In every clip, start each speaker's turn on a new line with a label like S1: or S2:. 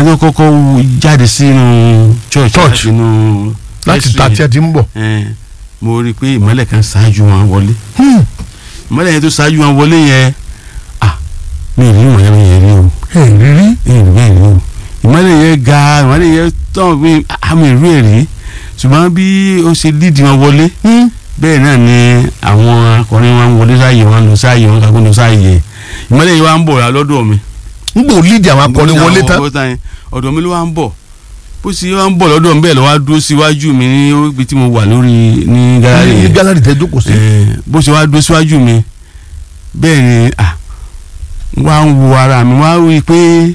S1: tó kọ́kọ́ jáde sínú church
S2: Church.
S1: láti inú
S2: láti
S1: vestry
S2: ta tí ẹ ti ń bọ̀.
S1: yẹn, mo rí i pé ìmọ́lẹ̀ kan ṣáájú wọn wọlé
S2: Hmm.
S1: ìmọ́lẹ̀ yẹn tó ṣáájú wọn wọlé yẹn ah mi ò rí ìmọ́lẹ̀ yẹn rí o
S2: ẹ rírí.
S1: mi ò rí bẹ́ẹ̀ rí o ìmọ́lẹ̀ yẹn ga ìmọ́lẹ̀ yẹn tán mi àmì ìrú ẹ̀ rí ṣùgbọ́n bí ó ṣe lídìí wọn wọlé bẹ́ẹ̀ náà ni àwọn akọrin wọn wọlé sáàyè wọn lọ sáàyè wọn kakó lọ sáàyè ìmọ́lẹ̀ yẹn wá ń bọ̀ lọ́dọ̀ mi
S2: n gbò lídìí àwọn akọni wọlé tán.
S1: tán ọ̀dọ̀ mi ló wá ń bọ̀ bó ṣe wá ń bọ̀ lọ́dọ̀ mi bẹ́ẹ̀ ló wá dúró síwájú mi ní ibi tí mo wà lórí ní gáràjì
S2: ní
S1: yẹn
S2: gálárì tẹ jókòó sí.
S1: Eh, bó ṣe wá dúró síwájú mi bẹ́ẹ̀ ni ah wá ń wo ara mi wá rí i pé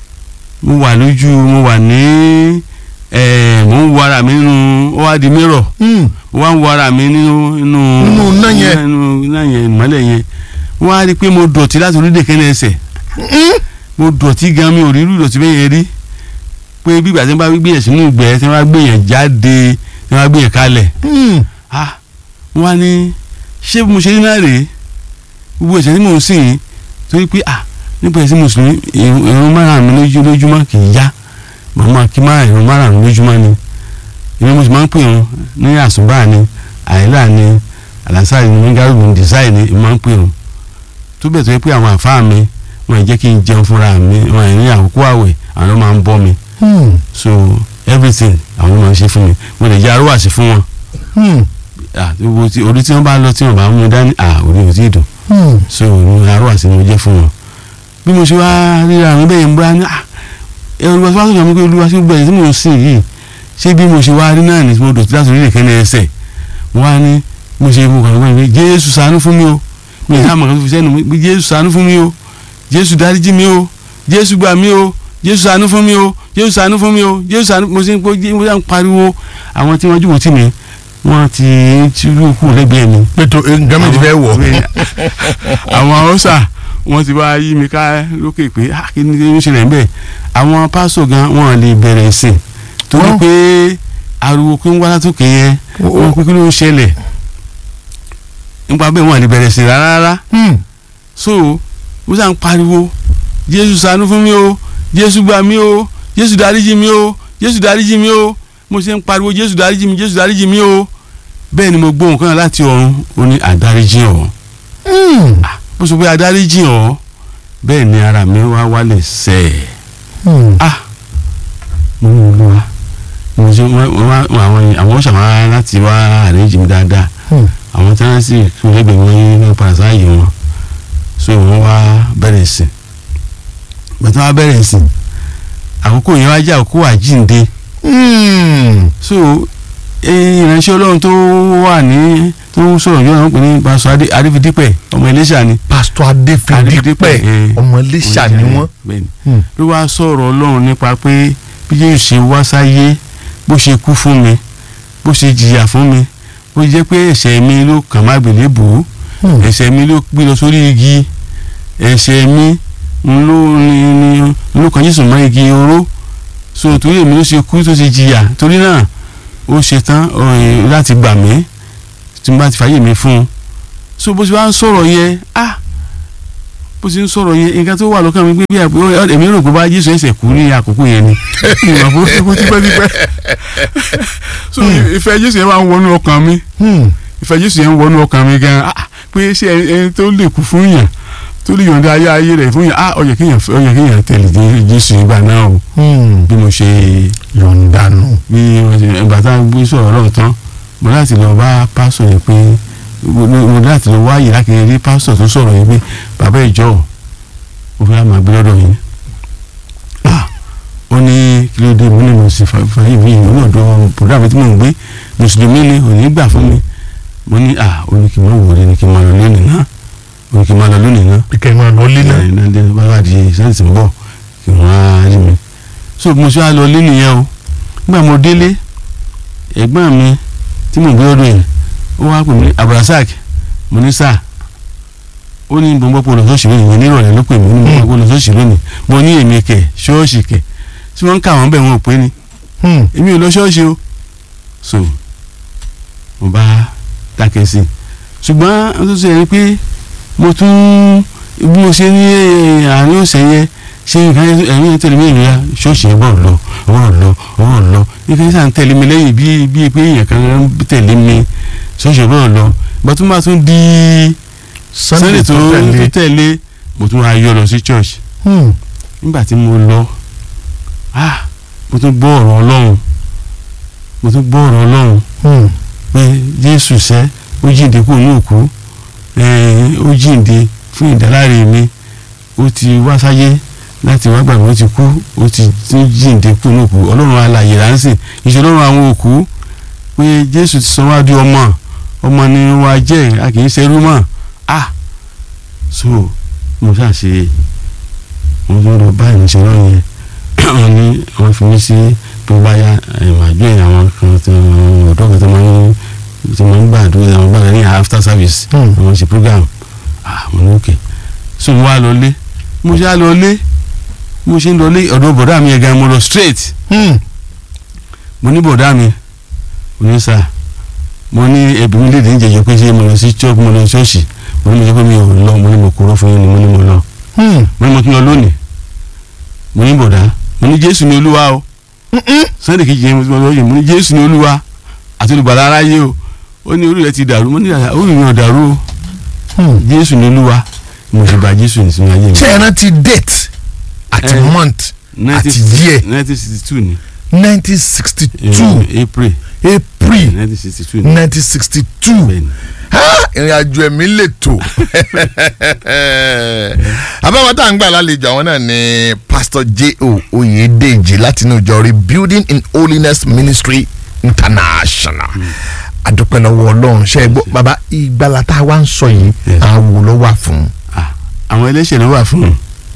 S1: mo wà lójú mo wà ní eh, mo ń wo ara mi nínú ó wá di mírọ̀
S2: Hmm.
S1: mo wá ń wo ara mi nínú nínú
S2: Nínú iná yẹn.
S1: nínú iná yẹn ìmọ́lẹ̀ yẹn wọ́n á rí i pé mo dọ̀tí láti orílẹ̀ kẹ́lẹ́ ẹsẹ̀ mo dọ̀tí gan mi ò rí irú ìdọ̀tí bẹ́ẹ̀ yẹn rí pé bí ìgbà tí wọ́n bá gbé yẹn sínú ìgbẹ́ tí wọ́n bá gbé yẹn jáde tí wọ́n bá gbé yẹn kalẹ̀
S2: Hmm.
S1: ah mo wá ní ṣé bí mo ṣe rí náà rèé gbogbo ẹ̀ṣẹ̀ tí mò ń sìn yín torí pé ah nípa ẹ̀sìn mùsùlùmí ìrun ìrun márùn-ún lójú lójúmọ́ kì í yá màmá kí má ìrun márùn-ún lójúmọ́ ni ìrun mo sì máa ń pè wọn ní àsùnbà ni àìlà ni àlàsáì ni mingárùbù ní dìsáì ni mo máa ń pè wọn tó bẹ̀ tó yẹ pé àwọn àfáà mi wọn ì jẹ́ kí n jẹun fúnra mi wọn ì ní àkókò àwẹ̀ àwọn ló máa ń bọ́ mi
S2: Hmm.
S1: so everything àwọn ló máa ń ṣe fún mi mo lè jẹ́ arúwàsí fún wọn
S2: Hmm.
S1: ah gbogbo tí orí tí wọn bá lọ tí wọn bá mú dání ah orí ò tí ì dùn
S2: Hmm.
S1: so ní arọ àti mo jẹ fún wọn bí mo ṣe wá ríra àwọn bẹ́ẹ̀ ń bá ní ah ẹ olùwàsí wá sọ̀rọ̀ mi pé olúwa ṣe gbẹ̀yìn tí mo ń sìn yìí ṣé bí mo ṣe wá rí náà ni mo dọ̀tí láti orílẹ̀ kẹ́ni ẹsẹ̀ mo wá ní mo ṣe mo kàn wọ́n pé jésù ṣàánú fún mi o mi ì sáàmù kan tó fi sẹ́nu mi pé jésù ṣàánú fún mi o jésù dáríjì mi o jésù gbà mí o jésù ṣàánú fún mi o jésù ṣàánú fún mi o jésù ṣàánú mo ṣe ń pọ́ mo ṣe ń pariwo àwọn tí wọ́n jùmọ̀ tì mí wọ́n ti ti rú kù lẹ́gbẹ̀ẹ́ mi
S2: pẹ̀tọ́ nǹkan mi ti fẹ́ wọ̀.
S1: àwọn haúsá wọn ti wá yí mi ká lókè pé ah, kí ni kí ni ó ṣẹlẹ̀ níbẹ̀ àwọn pásọ̀ gan wọn lè bẹ̀rẹ̀ ìsìn torí
S2: Wọ́n-
S1: pé ariwo kí ń wá látòkè yẹn wọn pé kí ló ń ṣẹlẹ̀ nípa bẹ́ẹ̀ wọn lè bẹ̀rẹ̀ ìsìn rárá rárá
S2: Hmm.
S1: so mo sàn pariwo jésù ṣàánú fún mi o jésù gbà mí o jésù dáríjì mi o jésù dáríjì mi o mo ṣe ń pariwo jésù dáríjì mi jésù dáríjì mi o bẹ́ẹ̀ ni mo gbóhùn kan láti ọ̀run ó ní àdáríjì ọ̀
S2: Hmm.
S1: bó sọ pé àdáríjì ọ̀ bẹ́ẹ̀ ni ara mi wá wálẹ̀ sẹ́ẹ̀
S2: Hmm.
S1: ah mo ní olúwa mo ṣe wọ́n wọ́n àwọn àwọn ṣàwọn láti wá àrẹ́jì mi dáadáa
S2: Hmm.
S1: àwọn tí wọ́n sì kún lẹ́gbẹ̀ẹ́ wọn ní parasáyé wọn so wọ́n wá bẹ̀rẹ̀ sí gbàtà wá bẹ̀rẹ̀ sí àkókò yẹn wá jẹ́ àkókò àjínde
S2: Hmm.
S1: so eh, ìránṣẹ́ ọlọ́run tó wà ní tó ń sọ̀rọ̀ yóò náà pè ní pásọ adéfidípẹ̀ ọmọ Iléṣà ni
S2: pásítọ̀ adéfìdípẹ̀
S1: eh,
S2: ọmọ iléṣà ni wọ́n.
S1: bẹ́ẹ̀ ni
S2: Hmm.
S1: ló wá sọ̀rọ̀ ọlọ́run nípa pé bí yóò ṣe wá sáyé bó ṣe kú fún mi bó ṣe jìyà fún mi bó jẹ́ pé ẹ̀ṣẹ̀ mi ló kàn má gbèlé bò ó
S2: Hmm.
S1: ẹ̀ṣẹ̀ mi ló gbé lọ sórí igi ẹ̀ṣẹ̀ mi ń ló ní ní ló kàn Jésù mọ́ igi oró so torí èmi ló ṣe kú tó ṣe jìyà torí náà ó ṣe tán ọ̀rìn láti gbà mí tí mo bá ti fàyè mi fún un so bó ṣe wá ń sọ̀rọ̀ yẹn ah bó ṣe ń sọ̀rọ̀ yẹn nǹkan tó wà lọ́kàn mi pé bí àpò èmi rò pé bá Jésù ẹ̀ṣẹ̀ kú ní àkókò yẹn ni ìmọ̀ bó ṣe kú tipẹ́tipẹ́ so ìfẹ́ Jésù yẹn máa ń wọnú ọkàn mi
S2: Hmm.
S1: ìfẹ́ Jésù yẹn ń wọnú ọkàn mi gan ah pé ṣé ẹni ẹni tó lè kú fún yàn tó lè yọ̀ǹda ayé ayé rẹ̀ fún yàn ah ó yẹ kéèyàn ó yẹ kéèyàn tẹ̀lé Jé- Jésù ìgbà náà o
S2: Hmm.
S1: bí mo ṣe
S2: yọ̀ǹdànù.
S1: bí wọ́n ṣe ìgbà tá a gbé sọ̀rọ̀ lọ́wọ́ tán mo láti lọ bá pásọ̀ yẹn pé mo mo láti lọ wáyé láti rí pásọ̀ tó sọ̀rọ̀ yẹn pé bàbá ìjọ mo fẹ́ máa gbé lọ́dọ̀ yín ah ó ní kí ló dé mo ní mo sì fàyè mi ìlú náà dọ́ bùdá mi tí mò ń gbé mùsùlùmí ni ò ní gbà fún mi mo ní ah ó ní kí n má wọlé ní kí n má lọ lónìí náà ó ní kí n má lọ lónìí náà
S2: ìkẹyìn máa lọ lé náà.
S1: ẹ̀ náà dé bá wà di sẹ́ǹtì ń bọ̀ kí wọ́n á rí mi. so mo ṣe wá lọ lé nìyẹn o nígbà mo délé ẹ̀gbọ́n mi tí mo gbé ọdún yẹn ó wá pè mí abdulrasaq mo ní sáà ó ní gbogbo pọ̀ lọ́sọ̀ọ̀sì lónìí ìyẹn nírọ̀lẹ́ ló pè mí ní gbogbo lọ́sọ̀ọ̀sì lónìí mo ní èmi kẹ̀ ṣọ́ọ̀ṣì kẹ̀ tí wọ́n ń kà wọ́n bẹ̀ wọ́n ò pé ni
S2: Hmm.
S1: èmi ò lọ ṣọ́ọ̀ṣì o so mo bá dákẹ́ sí i ṣùgbọ́n ó tún ṣe ẹni pé mo tún bí mo ṣe ní eh, àárín ọ̀sẹ̀ yẹn ṣé nǹkan ẹ̀yin tẹ̀lé mi ìrora ṣọ́ọ̀ṣì ẹ̀ bọ̀ lọ ọwọ́ lọ ọwọ́ lọ nǹkan sàn tẹ̀lé mi lẹ́yìn bíi bíi pé èèyàn kan ń tẹ̀lé mi ṣọ́ọ̀ṣì ẹ̀ bọ̀ lọ ìgbà tó máa tún di sunday tó tó tẹ̀lé mo tún wá yọ lọ sí church
S2: Hmm.
S1: nígbà tí mo lọ ah mo tún gbọ́ ọ̀rọ̀ ọlọ́run mo tún gbọ́ ọ̀rọ̀ ọlọ́run
S2: Hmm.
S1: pé jésù sẹ́ ó jíǹde kúrò ní òkú eh, ó jíǹde fún ìdáláre mi ó ti wá sáyé láti wá gbàgbé ó ti kú ó ti tún jíǹde kúrò ní òkú ọlọ́run alààyè ránṣẹ́ ìṣe ọlọ́run àwọn òkú pé jésù ti sọ wá di ọmọ ọmọ ni wàá jẹ́ a kì í ṣerú mọ́ ah so mo ṣáà ṣe mo tún lọ bá ìrìnsẹ̀ náà yẹn wọ́n ní wọ́n fi mí sí tó bá yá àjọ yẹn àwọn kan tó ọ̀dọ́ kan tó máa ń tó máa ń gbàdúrà àwọn gbàdúrà ní after service
S2: Hmm.
S1: àwọn ṣe program ah mo ní òkè so mo wá lọ lé mo ṣe á lọ lé mo ṣe ń lọ lé ọ̀dọ̀ bọ̀dá mi yẹn gan mo lọ straight
S2: Hmm.
S1: mo ní bọ̀dá mi mo ní sà mo ní ẹbí mi léde níjẹ̀jọ́ pé ṣé mo lọ sí church mo lọ ṣọ́ọ̀ṣì mo ní mo sọ pé mi ò lọ mo ní mo kúrò fún yín ni mo ní mo lọ
S2: Hmm.
S1: mo ní mo tún lọ lónìí mo ní bọ̀dá mo ní jésù ní olúwa o sunday kejì yẹn mo ti mọ lọ́yìn mo ní jésù ní olúwa àti olùgbàlà aráyé o ó ní orí rẹ ti dàrú mo ní dàda orí mi ò dàrú o
S2: Hmm.
S1: jésù ní olúwa mo sì gba jésù ní sinmi ayé mi.
S2: ṣé ẹ rántí date àti
S1: Eh.
S2: month àti year
S1: nineteen sixty two ni
S2: nineteen sixty two
S1: Eh, april
S2: april
S1: nineteen sixty two ni
S2: nineteen sixty two
S1: bẹ́ẹ̀ ni
S2: ìrìn àjò ẹ̀mí lè tò abáwọn tá à ń gbà lálejò àwọn náà ni pastor j.o. oyedeji láti inú ìjọ rebuilding in holiness ministry international adúpẹ́ lọ́wọ́ ọlọ́run ṣe é gbọ́ bàbá ìgbàlá tá a wá ń sọ yìí
S1: Yes.
S2: àwọn wo ló wà fún
S1: Ah, àwọn ẹlẹ́ṣẹ̀ ló wà fún un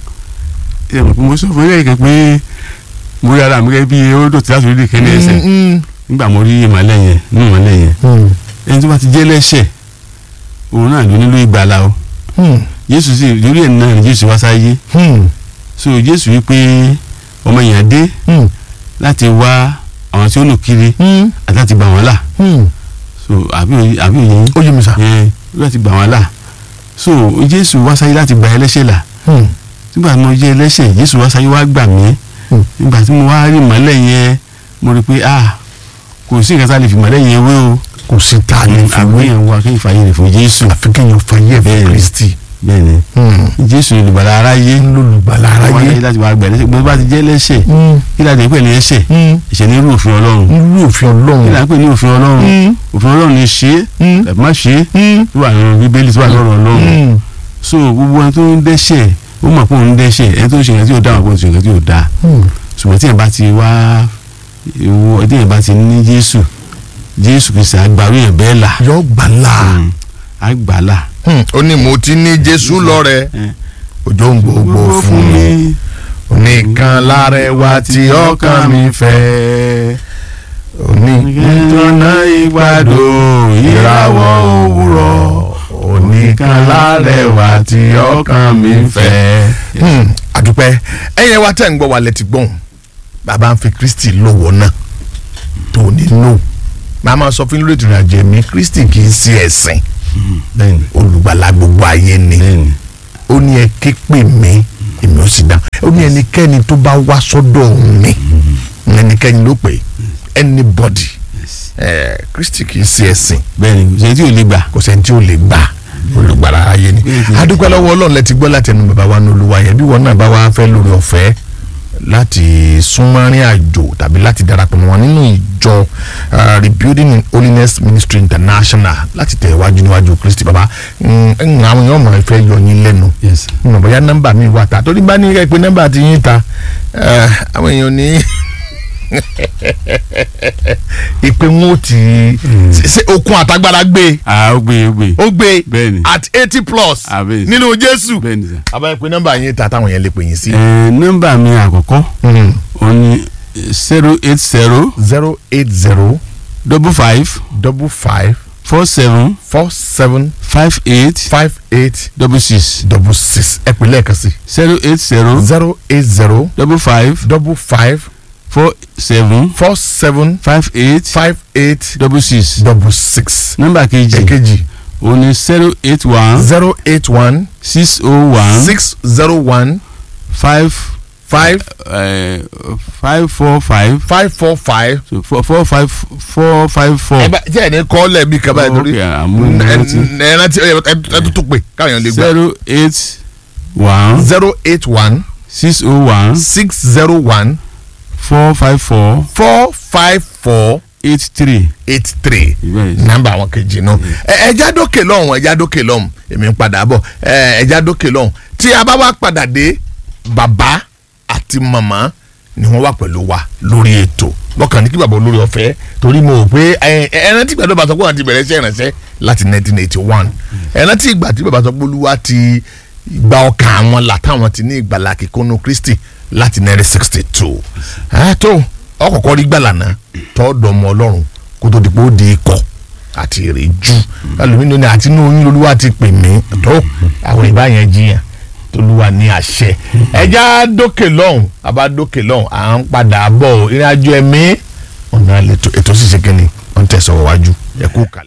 S1: ẹ mọ̀ pé mo sọ fún ẹ̀yìn kan pé mo rí ara mi gẹ́gẹ́ bí odò tí láti orí ìkẹ́ni ẹsẹ̀
S2: Mm,
S1: nígbà mo rí ìmọ̀lẹ́ yẹn ní ìmọ̀lẹ́ yẹn
S2: mm,
S1: ẹni tó bá ti jẹ́ lẹ́ṣẹ̀ òun náà ló nílò ìgbàlà o
S2: mm,
S1: jésù sì lórí ẹ̀ náà ni jésù wá sáyé
S2: mm,
S1: so jésù wípé ọmọ èèyàn dé
S2: mm,
S1: láti wá àwọn tí ó nù kiri
S2: mm,
S1: àti láti gbà wọ́n là
S2: mm.
S1: so àbí òye àbí òye yín
S2: ó yé mi sá.
S1: yẹn láti gbà wọ́n là so jésù wá sáyé láti gba ẹlẹ́ṣẹ̀ là
S2: Mm,
S1: nígbà tí mo jẹ́ ẹlẹ́ṣẹ̀ jésù wá sáyé wá gbà mí
S2: Mm.
S1: nígbà tí mo wá rí ìmọ́lẹ̀ yẹn mo rí pé ah kò sí nǹkan tá a lè fi ìmọ́lẹ̀ yẹn wé o
S2: kò sí tá a lè fi
S1: àwọn
S2: wé
S1: èèyàn wa kí n fààyè rẹ̀ fún jésù
S2: àfi kéèyàn fàyè fún
S1: Bẹ́ẹ̀ni.
S2: kristi
S1: bẹ́ẹ̀ ni
S2: Mm.
S1: jésù olùgbàlà aráyé
S2: lólùgbàlà
S1: wọ́n
S2: aráyé.
S1: láyé láti wá gbà ẹlẹ́ṣẹ̀ gbọ́dọ̀ bá ti jẹ́ ẹlẹ́ṣẹ̀
S2: Mm,
S1: kí láti pè ní ẹ̀ṣẹ̀
S2: mm.
S1: ẹ̀ṣẹ̀ ní irú òfin ọlọ́run
S2: irú òfin
S1: kí
S2: ọlọ́run.
S1: láti pè ní òfin ọlọ́run
S2: Mm,
S1: òfin ọlọ́run ni ṣe é
S2: mm,
S1: tàbí má ṣe é
S2: mm,
S1: tó wà nínú bíbélì tó wà lọ́rọ̀ ọlọ́run
S2: mm.
S1: so gbogbo ẹni tó ń dẹ́ṣẹ̀ ó mọ̀ pé òun ń dẹ́ṣẹ̀ ẹni tó ń ṣe nǹkan tí ò dáa mọ̀ pé òun ṣe nǹkan tí ò dáa
S2: Mm.
S1: ṣùgbọ́n tí yẹn bá ti wá ìwọ tí yẹn bá ti ní jésù jésù kìí àgbàrú yẹn bẹ́ẹ̀ là
S2: yọ gbàlà.
S1: Mm, àgbàlà
S2: ó ní mo ti ní jésù lọ́rẹ̀
S1: Eh.
S2: òjò ń gbogbo fún mi nìkan lárẹwà tí ọkàn mi fẹ́ onítọ́nà ìgbàdo ìràwọ̀ òwúrọ̀ oníkan lárẹwà tí ọkàn mi fẹ́. Hmm, àdúpẹ́ ẹ̀yin wa tẹ̀ ń gbọ́ wa lẹ́tí gbọ́n bàbá ń fi kristi lọ́wọ́ náà tó ní nù màá máa sọ fún lórí ìrìn àjò ẹ̀mí kristi kì í sí ẹ̀sìn
S1: bẹ́ẹ̀ni
S2: olùgbàlà gbogbo ayé ni
S1: bẹ́ẹ̀ni
S2: ó ní ẹ ké pè mí èmi ò sì dá ó ní ẹnikẹ́ni tó bá wá sọ́dọ̀ mi ẹnikẹ́ni ló pè anybody ẹ kristi kì í sí ẹ̀sìn
S1: bẹ́ẹ̀ni ṣe tí ò lè gbà
S2: kò sẹ́ni tí ò lè gbà olùgbàlà ayé ni
S1: Mhm.
S2: adúpẹ́ lọ́wọ́ ọlọ́run lẹ ti gbọ́ láti ẹnu bàbá wa ní olúwa yẹn bí wọn náà bá wá fẹ́ lórí ọ̀fẹ́ láti súnmọ́rin àjò tàbí láti darapọ̀ mọ́ wọn nínú ìjọ uh, rebuilding in holiness ministry international láti tẹ̀ wájú níwájú kristi bàbá mm, mm, àwọn èèyàn mọ̀ ẹ́ fẹ́ yọ yín lẹ́nu
S1: yes
S2: mo bóyá nọ́mbà mi wà ta torí bá ní kẹ́ pé nọ́mbà ti yín ta eh, àwọn èèyàn ní ìpè wọn ò tí ṣe okun àtagbára gbé
S1: ah ó gbé ó gbé
S2: ó gbé
S1: bẹ́ẹ̀ni
S2: at eighty plus
S1: Ah, bẹ́ẹ̀ni.
S2: nínú jésù
S1: bẹ́ẹ̀ni sà.
S2: àbáyé pé nọ́mbà yín ta táwọn yẹn lè pè yín sí.
S1: ẹ nọ́mbà mi àkọ́kọ́ ó ní zero eight zero
S2: zero eight zero
S1: double five
S2: double five
S1: four seven
S2: four seven
S1: five eight
S2: five eight
S1: double six
S2: double six ẹ pè lẹ́ẹ̀kan sí
S1: zero eight zero
S2: zero eight zero
S1: double five
S2: double five
S1: four seven
S2: four seven
S1: five eight
S2: five eight
S1: double six
S2: double six.
S1: nọ́mbà kejì
S2: èkejì
S1: ó ní zero eight one
S2: zero eight one
S1: six oh one
S2: six zero one
S1: five
S2: five
S1: five four five
S2: five four five.
S1: so four four five four five four
S2: ẹ bá tí ẹ ní kọ́ lẹ́ẹ̀mí kaba ẹ̀ torí
S1: Okay, àmú rántí.
S2: ẹ rántí ẹ ẹ tó tó pé káwọn lè gbà.
S1: zero eight one
S2: zero eight one
S1: six oh one
S2: six zero one
S1: four five four
S2: four five four
S1: eight three.
S2: eight three
S1: Yes.
S2: nọ́mbà àwọn kejì náà ẹ ẹja dókè lọ́hùn ẹja dókè lọ́hùn èmi ń padà bọ̀ ẹ ẹja dókè lọ́hùn tí a bá wá padà dé bàbá àti màmá ni wọ́n wà pẹ̀lú wa lórí ètò lọ́kàn ní kí bàbá olórí ọ̀fẹ́ torí mo rò pé ẹ ẹ rántí ìgbà tó bá sọ pé wọ́n ti bẹ̀rẹ̀ iṣẹ́ ìrànṣẹ́ láti nineteen eighty one ẹ rántí ìgbà tí bàbá sọ pé olúwa ti gba ọkàn àwọn là táwọn ti ní ìgbàlà kíkónú kristi láti nineteen sixty two ẹ tó ọkọ̀ọ̀kọ̀ rí gbàlà náà tọ́ọ̀dọ̀ ọmọ ọlọ́run kó tó di pé ó di ikọ̀ àti ìrìjú ẹlòmínú ni àti inú oyún olúwa ti pè mí tó àwọn ìbá yẹn jiyàn tolúwa ní àṣẹ ẹja dókè lọ́hùn àbá dókè lọ́hùn à ń padà bọ̀ ọ́ ìrìn àjò ẹ̀mí ọ̀nà ètò ètò ṣíṣe kínní wọ́n tẹ̀sán wájú ẹ kú kalẹ̀.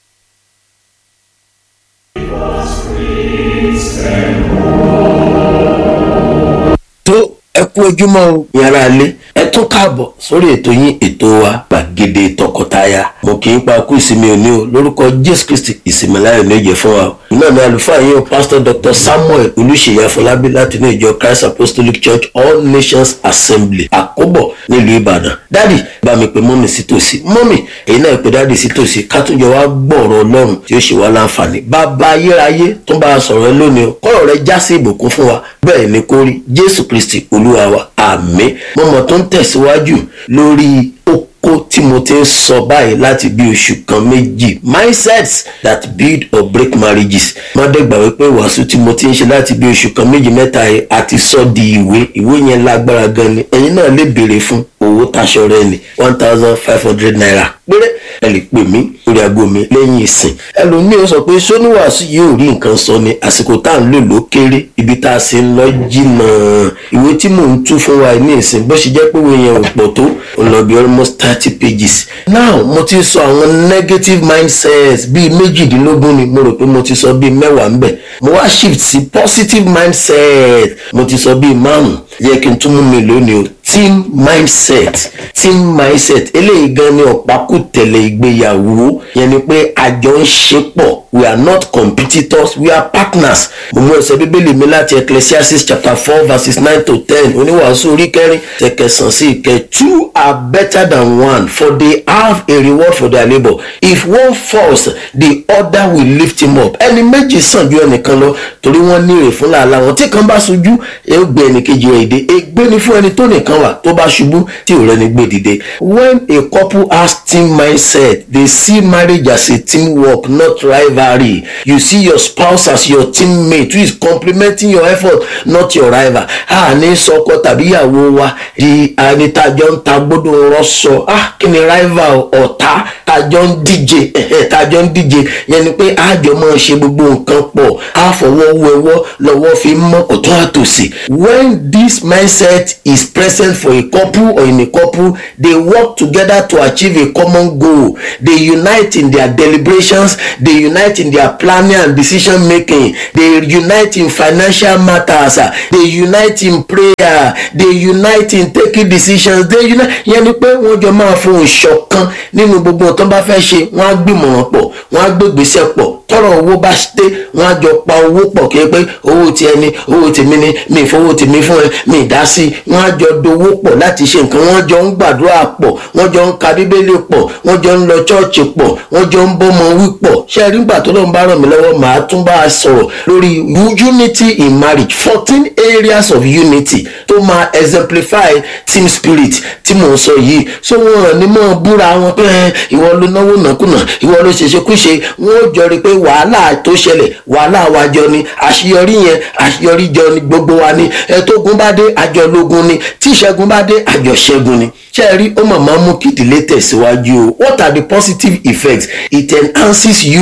S3: tó ẹ kú ojúmọ́ o yàrá ilé ẹ tún káàbọ̀ sórí ètò yín ètò wa gbàgede tọkọtaya mo kì í pa kú ìsinmi òní o lórúkọ jésù kristi ìsinmi láyọ̀ méje fún wa o náà ní àlùfáà yín o pásítọ̀ dr samuel olùṣèyí afọlábí láti ní ìjọ christ apostolic church all nations assembly àkóbọ̀ nílùú ìbàdàn dádì bá mi pe mọ́mì sí tòsí mọ́mì èyí náà pe dádì sí tòsí ká tún jọ wá gbọ́ọ̀rọ̀ ọlọ́run tí ó ṣe wá láǹfààní bàbá ayérayé tó bá a sọ̀rọ̀ ẹ lónìí o kọ́rọ̀ rẹ já sí ìbùkún fún wa bẹ́ẹ̀ ni kó rí jésù kristi olúwa wa àmín mọ́mọ́ tó ń tẹ̀síwájú lórí oko tí mo ti ń sọ báyìí láti bí oṣù kan méjì mindsets that build or break marriages mọ́dẹ́gbà wípé wàásù tí mo ti ń ṣe láti bí oṣù kan méjì mẹ́ta yìí àti sọ di ìwé ìwé yẹn lágbára gan ni ẹ̀yin náà lè béèrè fún owó taṣọ rẹ ni one thousand five hundred naira péré ẹ lè pè mí lórí aago mi lẹ́yìn ìsìn ẹlòmíín sọ pé sóníwàásù yóò rí nǹkan sọ ni àsìkò tá à ń lò ló kéré ibi tá a sì ń lọ jìnnà ìwé tí mò ń tú fún wa ní ìsìn bó ṣe jẹ́ pé ìwé yẹn ò pọ̀ tó ó lọ bí almost thirty pages now mo ti sọ àwọn negative mindsets bíi méjìdínlógún ni mo rò pé mo ti sọ bíi mẹ́wàá ńbẹ̀ mo wá shift sí positive mindset mo ti sọ bíi márùn yẹ kí n tún mú mi lónìí o team mindset team mindset eléyìí gan ni ọ̀pákùtẹ̀lẹ̀ ìgbéyàwó yẹn ni pé àjọ ń ṣe pọ̀ we are not competitors we are partners mo mú ẹsẹ̀ bíbélì mi láti ecclesiastes chapter four verses nine to ten oníwàásù orí kẹrin tẹkẹsàn sí ìkẹ two are better than one for they have a reward for their labour if one falls the other will lift him up ẹni méjì sàn ju ẹnìkan lọ torí wọ́n ní èrè fún làálàá wọn tí kan bá ṣojú ẹ ó gbé ẹnìkejì rẹ̀ dé ègbé ni fún ẹni tó nìkan wà tó bá ṣubú tí ò rẹni gbé dìde when a couple has team mindset they see marriage as a team work not rivalry you see your spouse as your teammate who is complementing your effort not your rival a ní sọkọ tàbí ìyàwó wa di anìtajọ ń ta gbódò rọṣọ ah kí ni rival ọ̀tá tajọ ń díje tajọ ń díje yẹn ni pé àjọ máa ṣe gbogbo nǹkan pọ̀ á fọwọ́ wẹwọ́ lọ́wọ́ fi mọ́ ọ̀tún àtòsí when this mindset is present for a couple or in a couple they work together to achieve a common goal they unite in their deliberations they unite in their planning and decision making they unite in financial matters they unite in prayer they unite in taking decisions they unite yẹn ni pé wọ́n jọ máa fohùn ṣọ̀kan nínú gbogbo nǹkan tó bá fẹ́ ṣe wọ́n á gbìmọ̀ràn pọ̀ wọ́n á gbégbèsè pọ̀ tọrọ owó bá dé wọn á jọ pa owó pọ̀ kí ẹ pé owó tiẹ̀ ni owó tèmi ni mi ìfowó tèmi fún ẹ mi ìdá sí i wọn á jọ dowó pọ̀ láti ṣe nǹkan wọn jọ ń gbàdúrà pọ̀ wọn jọ ń ka bíbélì pọ̀ wọn jọ ń lọ chọ́ọ̀chì pọ̀ wọn jọ ń bọ́mọ wí pọ̀ ṣé ẹ rí gbà tó lóun bá ràn mí lọ́wọ́ màá tún bá a sọ̀rọ̀ lórí unity in marriage fourteen areas of unity tó máa exemplify team spirit tí mò ń sọ yìí so wọn ràn ní mọ́ búra wọn pé ìwọ ló náwó nàkúnà ìwọ ló ṣèṣekúṣe wọn ò jọ rí i pé wàhálà tó ṣẹlẹ̀ wàhálà wa jọ ni àṣeyọrí yẹn àṣeyọrí jọ ni gbogbo wa ni ẹtógun bá dé àjọlógun ni tí ìṣẹ́gun bá dé àjọṣẹ́gun ni ṣé ẹ rí ó mọ̀ máa mú kí ìdílé tẹ̀síwájú o what are the positive effects it enhances unity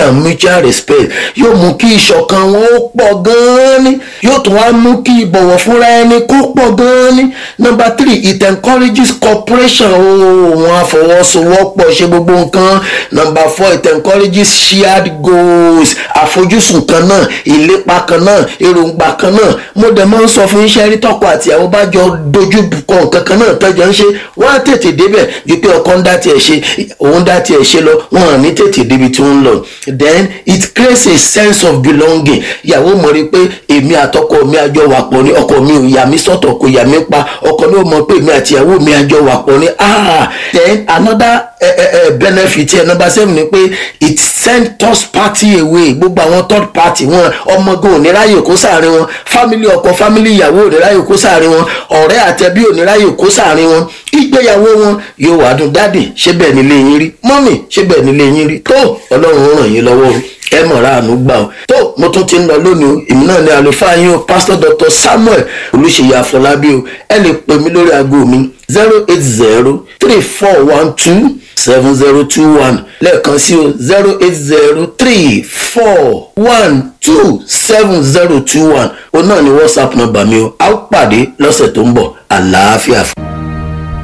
S3: and mutual respect yóò mú kí ìṣọ̀kan wọn ó pọ̀ gan-an ni yóò tún wá mú kí ìbọ̀wọ̀ fúnra ẹni kó pọ̀ gan-an ni number three it encourages cooperation ooo wọn àfọwọ́sowọ́pọ̀ ṣe gbogbo nǹkan number four it encourages shared goals àfojúsùn kan náà ìlépa kan náà èròǹgbà kan náà mo dẹ̀ máa ń sọ fún iṣẹ́ rí tọkọ àtìyàwó bá jọ dojú kọ nǹkan kan náà tọ́jọ́ ń ṣe wọ́n á tètè débẹ̀ ju pé ọkọ ń dá tiẹ̀ ṣe òun dá tiẹ̀ ṣe lọ wọ́n à ní tètè débi tí wọ́n ń lọ then it creates a sense of belonging ìyàwó mọ̀ rí pé èmi àtọkọ mi àjọ wà pọ̀ ní ọkọ mi ò yà mí sọ́tọ̀ kò yà mí pa ọkọ mi ò mọ̀ pé èmi àti ìyàwó mi àjọ wà pọ̀ ní ah then another uh, uh, benefit ẹ̀ number seven ni pé it send third party away gbogbo àwọn third party wọn ọmọge ò ní ráyè kó sáàrin wọn family ọkọ family ìyàwó ò ní ráyè kó sáàrin wọn ọ̀rẹ́ àtẹbí ò ní ráyè kó sáàrin wọn ìgbéyàwó wọn yóò wá dùn dáàdì ṣé bẹ́ẹ̀ nílé yín rí mọ́mì ṣé bẹ́ẹ̀ nílé yín rí tó ọlọ́run ó ràn yín lọ́wọ́ o ẹ mọ̀ra àánú gbà ó tó mo tún ti ń lọ lónìí o èmi náà ní àlùfáà yín o pastor dr samuel olùṣèyí àfọlábí o ẹ lè pè mí lórí aago mi zero eight zero three four one two seven zero two one lẹ́ẹ̀kan sí o zero eight zero three four one two seven zero two one o náà ní whatsapp nọ́mbà mi o a ó pàdé lọ́sẹ̀ tó ń bọ̀ àlàáfíà fún.